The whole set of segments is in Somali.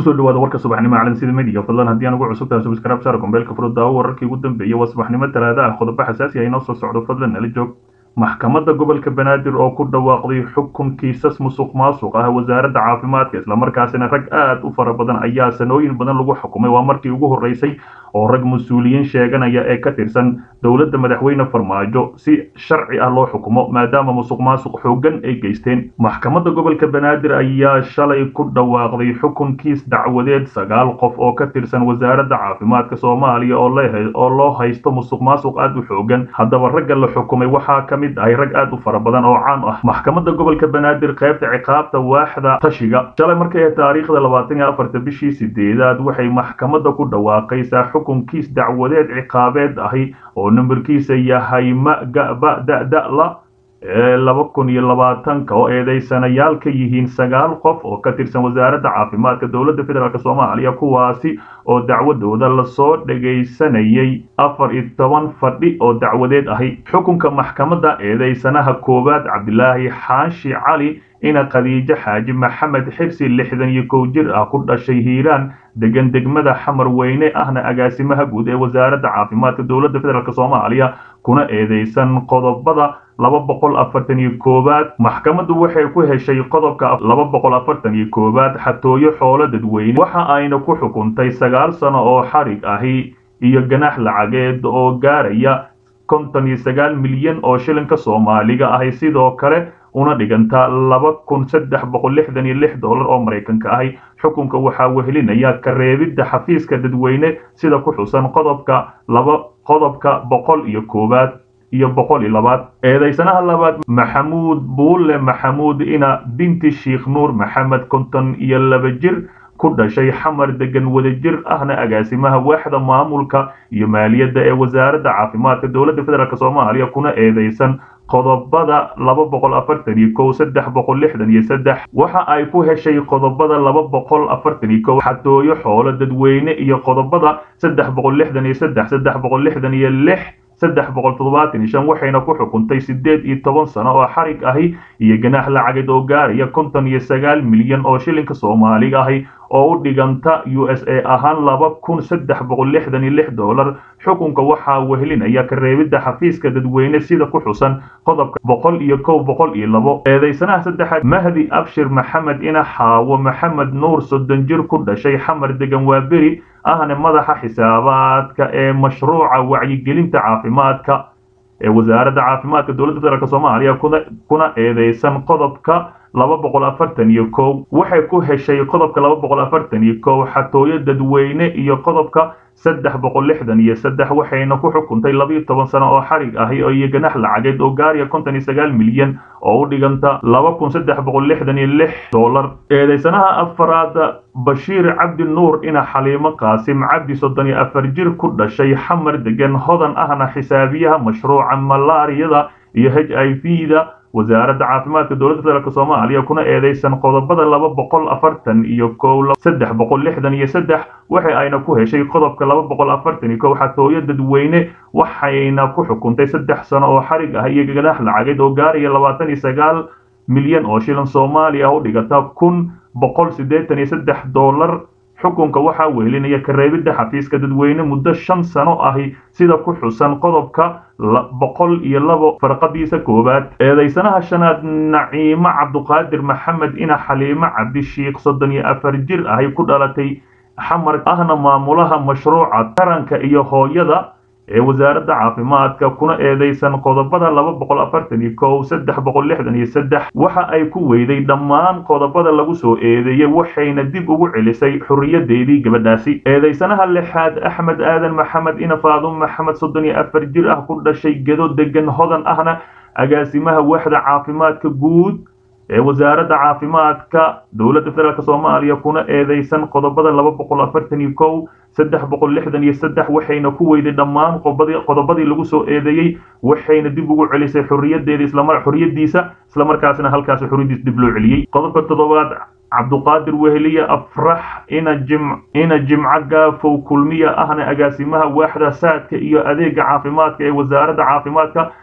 kusoo dhawaada warka subaxnimo caalam sida mediga fadlan haddii aan ugu cusub tahay subscribe saar gombeelka furo daawo wararkii ugu dambeeyay waa subaxnimo talaada ah qodobo xasaasi ah inoo soo socdo fadlan nala joog maxkamadda gobolka banaadir oo ku dhawaaqday xukun kiisas musuq maasuq ah wasaaradda caafimaadka islamarkaasina rag aad u fara badan ayaa sanooyin badan lagu xukumay waa markii ugu horreysay oo rag mas-uuliyiin sheeganaya ee ka tirsan dowladda madaxweyne farmaajo si sharci ah loo xukumo maadaama musuq maasuq xooggan ay geysteen maxkamadda gobolka banaadir ayaa shalay ku dhawaaqday xukun kiis dacwadeed sagaal qof oo ka tirsan wasaaradda caafimaadka soomaaliya oo loo haysto musuq maasuq aad u xooggan haddaba ragga la xukumay waxaa ka mid ahay rag aad u fara badan oo caan ah maxkamadda gobolka banaadir qaybta ciqaabta waaxda tashiga shalay markay taariikhda labaatan iyo afarta bishii sideedaad waxay maxkamadda ku dhawaaqaysaa xukunkiis dacwadeed ciqaabeed ahi oo nambarkiisa yahay magaba da'da'la ee laba kun iyo labaatanka oo eedeysanayaal ka yihiin sagaal qof oo ka tirsan wasaaradda caafimaadka dowladda federaalk soomaaliya kuwaasi oo dacwadooda lasoo dhagaysanayay afar iyo toban fadhi oo dacwadeed ahi xukunka maxkamadda eedeysanaha koowaad cabdilaahi xaashi cali ina khadiijo xaaji maxamed xirsi lixdan iyo kow jir ah ku dhashay hiiraan degan degmada xamar weyne ahna agaasimaha guud ee wasaaradda caafimaadka dowladda federaalk soomaaliya kuna eedeysan qodobada laba boqol afartan iyo koowaad maxkamaddu waxay ku heshay qodobka laba boqol afartan iyo koowaad xatooyo xoolo dadweyne waxa ayna ku xukuntay sagaal sano oo xarig ahi iyo ganax lacageed oo gaaraya konton iyo sagaal milyan oo shilinka soomaaliga ahi sidoo kale una dhiganta laba kun saddex boqol lixdan iyo lix dollar oo maraykanka ahi xukunka waxaa wehelinaya kareebidda xafiiska dadweyne sida ku xusan qodobka laba qodobka boqol iyo koowaad iyo boqol iyo labaad eedeysanaha labaad maxamuud buulle maxamuud ina binti sheikh nuur maxamed konton iyo laba jir ku dhashay xamar degan wadajir ahna agaasimaha waaxda maamulka iyo maaliyadda ee wasaaradda caafimaadka dowladda federaalk soomaaliya kuna eedeysan qodobada laba boqol afartan iyo kow saddex boqol lixdan iyo saddex waxa ay ku heshay qodobada laba boqol afartan iyo kow xatooyo xoolo dadweyne iyo qodobada saddex boqol lixdan iyo saddex saddex boqol lixdan iyo lix saddex boqol toddobaatan iyo shan waxayna ku xukuntay siddeed iyo toban sano oo xarig ahi iyo ganaax lacageed oo gaaraya konton iyo sagaal milyan oo shilinka soomaaliga ahi oo u dhiganta u s a ahaan laba kun saddex boqol lixdan iyo lix dollar xukunka waxaa wehelinaya kareebidda xafiiska dadweyne sida ku xusan qodobka boqol iyo kow boqol iyo labo eedeysanaha saddexaad mahdi abshir maxamed ina xaawo maxamed nuur soddon jir ku dhashay xamar degan waa beri ahna madaxa xisaabaadka ee mashruuca wacyigelinta caafimaadka ee wasaaradda caafimaadka dowladda federaalk soomaaliya kuna eedeysan qodobka laba boqol afartan iyo kow waxay ku heshay qodobka laba boqol afartan iyo kow xatooyo dadweyne iyo qodobka saddex boqol lixdan iyo saddex waxayna ku xukuntay labaiyo toban sano oo xarig ahi iyo ganax lacageed oo gaaraya konton iyo sagaal milyan oo u dhiganta laba kun saddex boqol lixdan iyo lix dollar eedeysanaha afaraad bashiir cabdi nuur ina xaliimo qaasim cabdi soddon iyo afar jir ku dhashay xamar degan hodan ahna xisaabiyaha mashruuca malaariyada iyo h i v da wasaaradda caafimaadka dowladda federaalk soomaaliya kuna eedeysan qodobada laba boqol afartan iyo kow saddex boqol lixdan iyo saddex waxa ayna ku heshay qodobka laba boqol afartan iyo kow xatooyo dadweyne waxayna ku xukuntay saddex sano oo xarig ah iyo ganaax lacageed oo gaaraya labaatan iyo sagaal milyan oo shilan soomaaliya u dhigata kun boqol siddeetan iyo saddex dollar xukunka waxaa wehelinaya kareebidda xafiiska dadweyne muddo shan sano ahi sida ku xusan qodobka boqol iyo labo farqadiisa koowaad eedeysanaha shanaad naciimo cabduqaadir maxamed ina xaliimo cabdishiikh soddon iyo afar jir ahi ku dhalatay xamar ahna maamulaha mashruuca taranka iyo hooyada ee wasaaradda caafimaadka kuna eedeysan qodobada laba boqol afartan iyo kow saddex boqol lixdan iyo saddex waxa ay ku weyday dhammaan qodobada lagu soo eedeeyey waxayna dib ugu celisay xorriyadeedii gabadhaasi eedeysanaha lixaad axmed aadan maxamed ina faadum maxamed soddon iyo afar jir ah ku dhashay gedo degan hodan ahna agaasimaha waaxda caafimaadka guud ee wasaaradda caafimaadka dowladda federaalk soomaaliya kuna eedeysan qodobada laba boqol afartan iyo kow saddex boqol lixdan iyo saddex waxayna ku weyday dhammaan qodobadii lagu soo eedeeyey waxayna dib ugu celisay xorriyadeeda xorriyadiisa islamarkaasna halkaasi xorriyadiisa dib loo celiyey qodobka toddobaad cabduqaadir weheliye afrax ina jim ina jimco gaafow kulmiya ahna agaasimaha waaxda saadka iyo adeega caafimaadka ee wasaaradda caafimaadka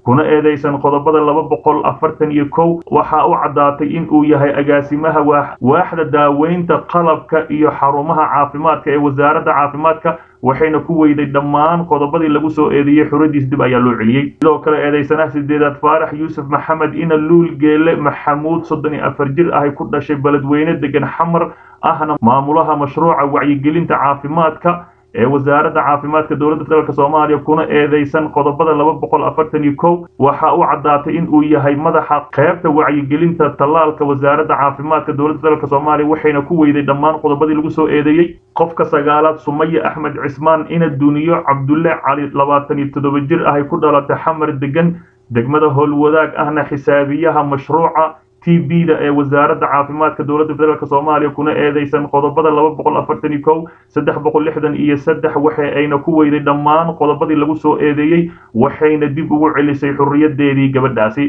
kuna eedeysan qodobada laba boqol afartan iyo kow waxa u caddaatay in uu yahay agaasimaha waaxda daaweynta qalabka iyo xarumaha caafimaadka ee wasaaradda caafimaadka waxayna ku weyday dhammaan qodobadii lagu soo eedeeyey xuradiis dib ayaa loo celiyey sidoo kale eedeysanaha sideedaad faarax yuusuf maxamed ina luul geele maxamuud soddon iyo afar jir ahay ku dhashay beledweyne degan xamar ahna maamulaha mashruuca wacyigelinta caafimaadka ee wasaaradda caafimaadka dowladda federaalk soomaaliya kuna eedeysan qodobada laba boqol afartan iyo kow waxa uu caddaatay in uu yahay madaxa qaybta wacyigelinta tallaalka wasaaradda caafimaadka dowladda federaalk soomaaliya waxayna ku weyday dhammaan qodobadii lagu soo eedeeyey qofka sagaalaad sumaya axmed cismaan ina duniyo cabdulle cali labaatan iyo toddoba jir ahay ku dhalatay xamar degan degmada howlwadaag ahna xisaabiyaha mashruuca t b da ee wasaaradda caafimaadka dowladda federaalk soomaaliya kuna eedeysan qodobada laba boqol afartan iyo kow saddex boqol lixdan iyo saddex waxa ayna ku weyday dhammaan qodobadii lagu soo eedeeyey waxayna dib ugu celisay xurriyadeedii gabadhaasi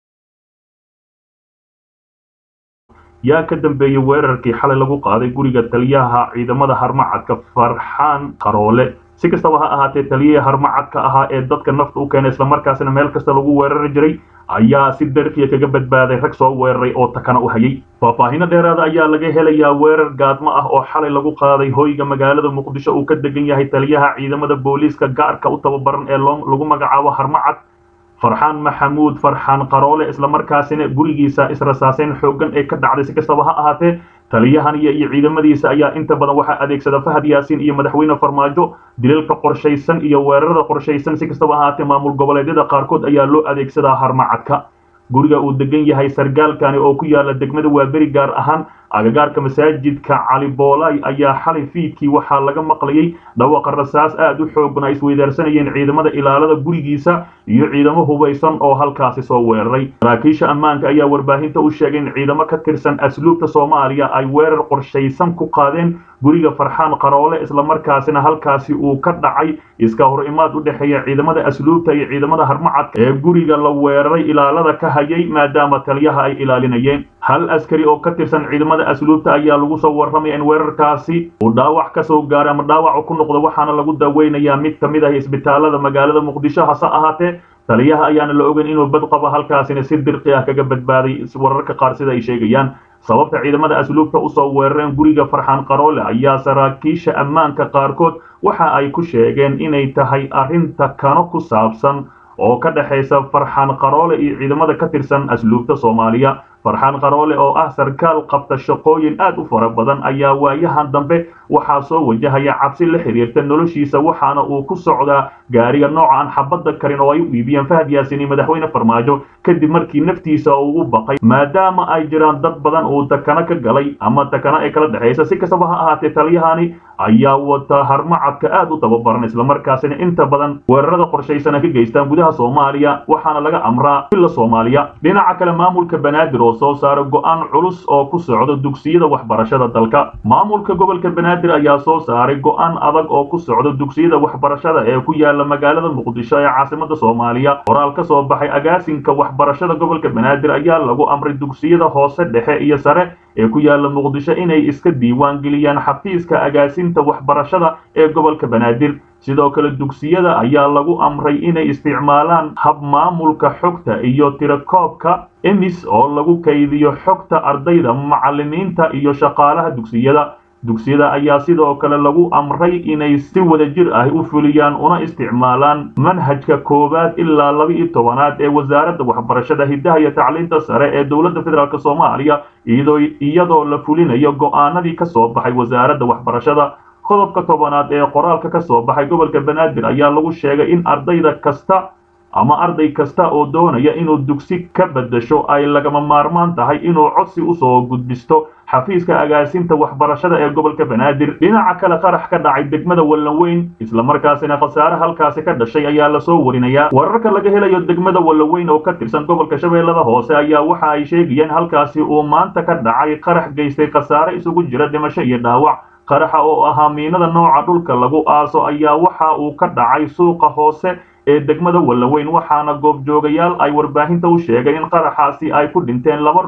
yaa ka dambeeyey weerarkii xalay lagu qaaday guriga taliyaha ciidamada harmacadka farxaan qaroole si kastaba ha ahaatee taliyihii harmacadka ahaa ee dadka nafta u keenay islamarkaasina meel kasta lagu weerari jiray ayaa si darkiya kaga badbaaday rag soo weeraray oo takana u hayay faahfaahino dheeraada ayaa laga helayaa weerar gaadmo ah oo xalay lagu qaaday hoyga magaalada muqdisho uu ka degan yahay taliyaha ciidamada booliiska gaarka u tababaran ee lagu magacaabo harmacad farxaan maxamuud farxaan qaroole islamarkaasina gurigiisa israsaaseyn xooggan ee ka dhacday si kastaba ha ahaatee taliyahan iyo iyo ciidamadiisa ayaa inta badan waxaa adeegsada fahad yaasiin iyo madaxweyne farmaajo dilalka qorshaysan iyo weerarada qorshaysan si kastaba ahaatee maamul goboleedyada qaarkood ayaa loo adeegsadaa harmacadka guriga uu degan yahay sargaalkani oo ku yaala degmada waaberi gaar ahaan agagaarka masaajidka cali boolay ayaa xalay fiidkii waxaa laga maqlayay dhawaqa rasaas aad u xoogan ay isweydaarsanayeen ciidamada ilaalada gurigiisa iyo ciidamo hubaysan oo halkaasi soo weeraray saraakiisha ammaanka ayaa warbaahinta u sheegay in ciidamo ka tirsan asluubta soomaaliya ay weerar qorshaysan ku qaadeen guriga farxaan qaroole islamarkaasina halkaasi uu ka dhacay iska hor imaad u dhexeeya ciidamada asluubta iyo ciidamada harmacadka ee guriga la weeraray ilaalada ka hayay maadaama taliyaha ay ilaalinayeen hal askari oo ka tirsan ciidamada asluubta ayaa lagu soo warramaya in weerarkaasi uu dhaawac ka soo gaaray ama dhaawac ku noqdo waxaana lagu daweynayaa mid ka mid ah isbitaalada magaalada muqdisho hase ahaatee taliyaha ayaana la ogeyn inuu bad qabo halkaasina si dirqi ah kaga badbaaday wararka qaar sida ay sheegayaan sababta ciidamada asluubta usoo weerareen guriga farxaan qaroole ayaa saraakiisha ammaanka qaarkood waxa ay ku sheegeen inay tahay arrinta kano ku saabsan oo ka dhexaysa farxaan qaroole iyo ciidamada ka tirsan asluubta soomaaliya farxaan qaroole oo ah sarkaal qabta shaqooyin aad u fara badan ayaa waayahan dambe waxaa soo wajahaya cabsi la xiriirta noloshiisa waxaana uu ku socdaa gaariga nooca aan xabadda karin oo ay u iibiyeen fahad yaasin iyo madaxweyne farmaajo kadib markii naftiisa uu u baqay maadaama ay jiraan dad badan uu takana ka galay ama takana ay kala dhexaysa si kastaba ha ahaatee taliyahani ayaa wata harmacadka aad u tababaran islamarkaasina inta badan weerarada qorshaysana ka geystaan gudaha soomaaliya waxaana laga amraa ila soomaaliya dhinaca kale maamulka banaadir oo soo saara go-aan culus oo ku socdo dugsiyada waxbarashada dalka maamulka gobolka banaadir ayaa soo saaray go-aan adag oo ku socdo dugsiyada waxbarashada ee ku yaala magaalada muqdisho ee caasimada soomaaliya qoraal ka soo baxay agaasinka waxbarashada gobolka banaadir ayaa lagu amray dugsiyada hoose dhexe iyo sare ee ku yaala muqdisho inay iska diiwaan geliyaan xafiiska agaasinta waxbarashada ee gobolka banaadir sidoo kale dugsiyada ayaa lagu amray inay isticmaalaan hab maamulka xogta iyo tirakoobka emis oo lagu kaydiyo xogta ardayda macallimiinta iyo shaqaalaha dugsiyada dugsiyada ayaa sidoo kale lagu amray inay si wadajir ah u fuliyaan una isticmaalaan manhajka koowaad ilaa laba-iyo tobanaad ee wasaaradda waxbarashada hiddaha iyo tacliinta sare ee dowladda federaalk soomaaliya iyadoo la fulinayo go'aanadii ka soo baxay wasaaradda waxbarashada qodobka tobanaad ee qoraalka ka soo baxay gobolka banaadir ayaa lagu sheegay in ardayda kasta ama arday kasta oo doonaya inuu dugsi ka beddesho ay lagama maarmaan tahay inuu codsi usoo gudbisto xafiiska agaasinta waxbarashada ee gobolka banaadir dhinaca kale qarax ka dhacay degmada wallanweyn islamarkaasina khasaare halkaasi ka dhashay ayaa lasoo warinayaa wararka laga helayo degmada wallanweyn oo ka tirsan gobolka shabeellada hoose ayaa waxa ay sheegayeen halkaasi uu maanta ka dhacay qarax geystay khasaare isugu jira dhimasho iyo dhaawac qaraxa oo ahaa miinada nooca dhulka lagu aaso ayaa waxa uu ka dhacay suuqa hoose ee degmada wallaweyn waxaana goobjoogayaal ay warbaahinta u sheegay in qaraxaasi ay ku dhinteen laba ruux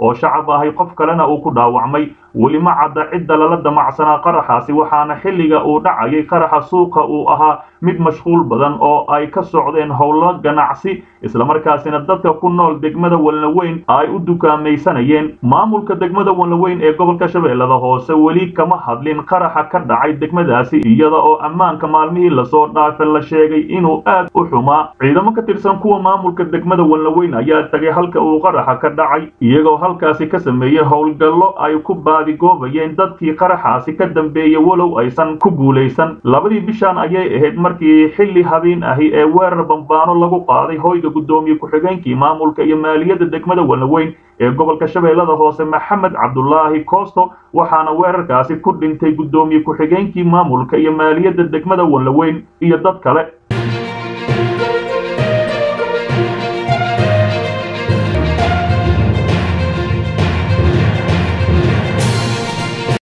oo shacab ahay qof kalena uu ku dhaawacmay weli ma cadda cidda lala damacsanaa qaraxaasi waxaana xilliga uu dhacayay qaraxa suuqa uu ahaa mid mashquul badan oo ay ka socdeen howlo ganacsi islamarkaasina dadka ku nool degmada walnaweyn ay u dukaamaysanayeen maamulka degmada walnaweyn ee gobolka shabeellada hoose weli kama hadlin qaraxa ka dhacay degmadaasi iyada oo ammaanka maalmihii lasoo dhaafa la sheegay inuu aad u xumaa ciidamo ka tirsan kuwa maamulka degmada walnaweyn ayaa tagay halka uu qaraxa ka dhacay iyagoo halkaasi ka sameeyey howlgallo ay ku goobayeen dadkii qaraxaasi ka dambeeyey walow aysan ku guulaysan labadii bishaan ayay ahayd markii xilli habeen ahi ee weerar bambaano lagu qaaday hoyga guddoomiye ku-xigeenkii maamulka iyo maaliyadda degmada walnaweyn ee gobolka shabeellada hoose maxamed cabdulaahi koosto waxaana weerarkaasi ku dhintay guddoomiye ku-xigeenkii maamulka iyo maaliyadda degmada walnaweyn iyo dad kale